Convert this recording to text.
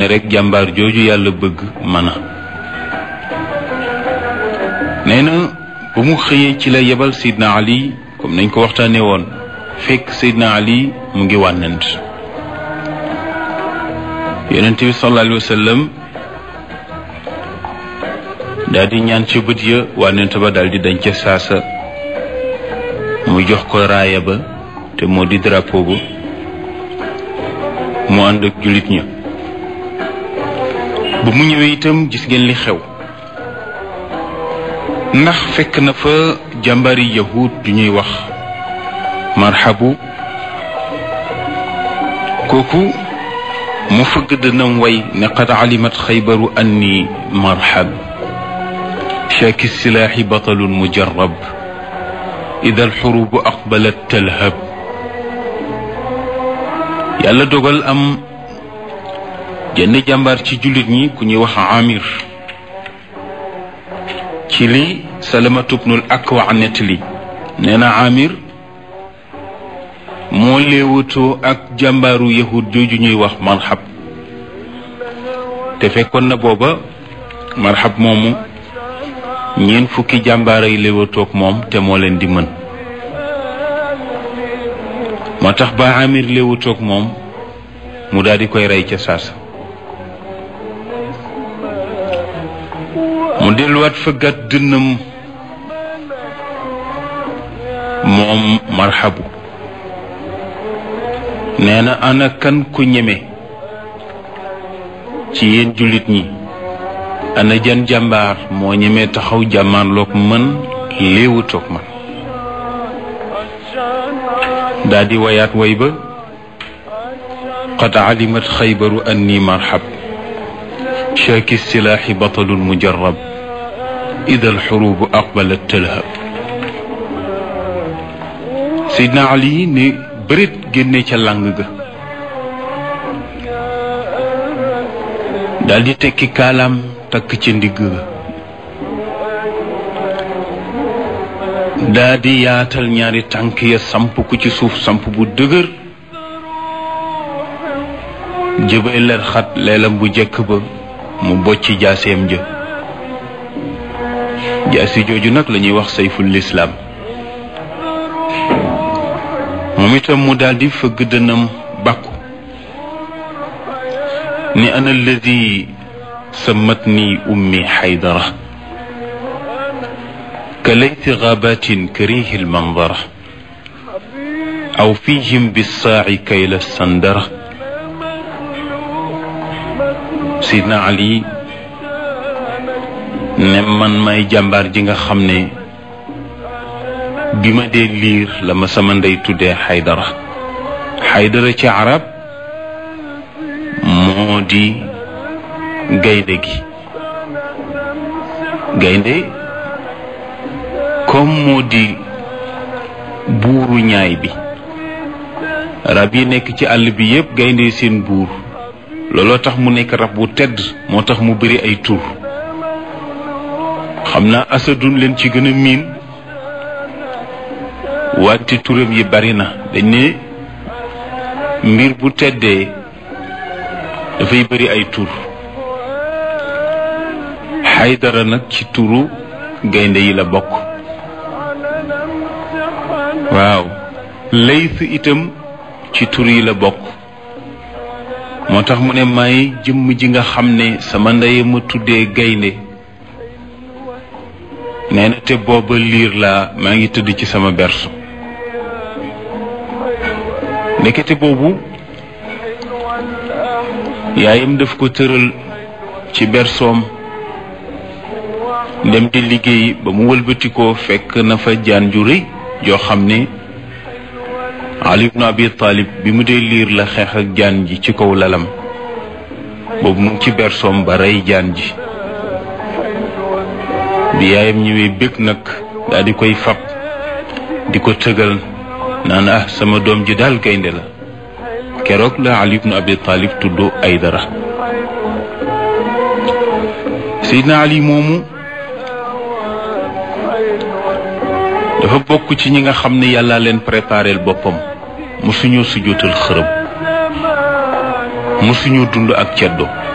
rek jàmbaar jooju yàlla bëgg mën a nee na bu mu xëyee ci la yebal Seydina Ali comme nañ ko waxtaanee woon fekk Seydina Ali mu ngi wànnant yonent bi sallallahu alayhi wa sallam daal di ñaan ca bët ya wànnant ba daal di dañ ca saasa mu jox ko raaya ba te moo di drapeau ba mu ànd ak jullit ña ba mu ñëwee itam gis ngeen li xew ndax fekk na fa jàmbari yahud ju ñuy wax marhabu kooku mu fëgg dënam way ne qad alimat xaybaru anni marhab shaaki silaaxi batalun mujarab ida alxurubu aqbalat talhab yàlla dogal am jenn jàmbaar ci jullit ñi ku ñuy wax amir ci li salamatu bnul akwa nettali nee na amir moo léewatoo ak jàmbaaru yahud jooju ñuy wax marxab te fekkoon na booba marxab moomu ñeent fukki jàmbaar ay léewatoog moom te moo leen di mën moo tax ba amir léewatoog moom mu daal di koy rey ca saasa mu delluwaat fëggat dënnam moom marxabu nee na ana kan ku ñeme ci yéen jullit ñi ana jan jàmbaar moo ñeme taxaw jàmmaarloog man léewutoog man daa di wayaat way ba qad alimat xaybaru anni marxab shaaki silaaxi batalun mujarab ida alxurubu aqbalat talhab Seydina Ali ne bërit génne ca làng ga daal di tekki kaalaam takk ca ndigg ga daa di yaatal ñaari tànk ya samp ku ci suuf samp bu dëgër jëbay ler xat leelam bu jekk ba mu bocc jaaseem ja jaasi jooju nag la ñuy wax sayful lislaam moom itam mu daldi fëgg dënam bàkku ni ana alladi sammatni ummi xaydara ka layti gaabatin karihi lmandara aw fihim bissaaci kayla sandara sidna ali ne man may jàmbaar ji nga xam ne bi ma dee liir la ma sama ndey tuddee xaydara xaydara ci arab moo di gaynde gi gaynde comme moo di buuru ñaay bi rab yi nekk ci àll bi yépp gaynde seen buur looloo tax mu nekk rab bu tedd moo tax mu bari ay tur xam naa asadun leen ci gën a miin wante turam yi bari na dañ ne mbir bu teddee dafay bari ay tur xaydara nag ci turu gaynde yi la bokk waaw layth itam ci tur yi la bokk moo tax mu ne may jëmm ji nga xam ne sama ndey ma tuddee gaynde nee na te booba liir laa maa ngi tëdd ci sama berso ndekete boobu yaayam daf ko tëral ci bersoom dem di liggéey ba mu wëlbatikoo fekk na fa jaan ju rëy joo xam ne Ali ibn Abi Talib bi mu dee liir la xeex ak jaan ji ci kaw lalam boobu mu ngi ci bersoom ba rey jaan ji bi yaayam ñëwee bëgg nag daal di koy fab di ko tëgal naan ah sama doom ji daal gaynde la keroog la Ali ibn Abi Talib tudd Aydara Seydina Ali moomu dafa bokk ci ñi nga xam ne yàlla leen préparel boppam musuñoo sujjóotal xërëm musuñoo dund ak ceddo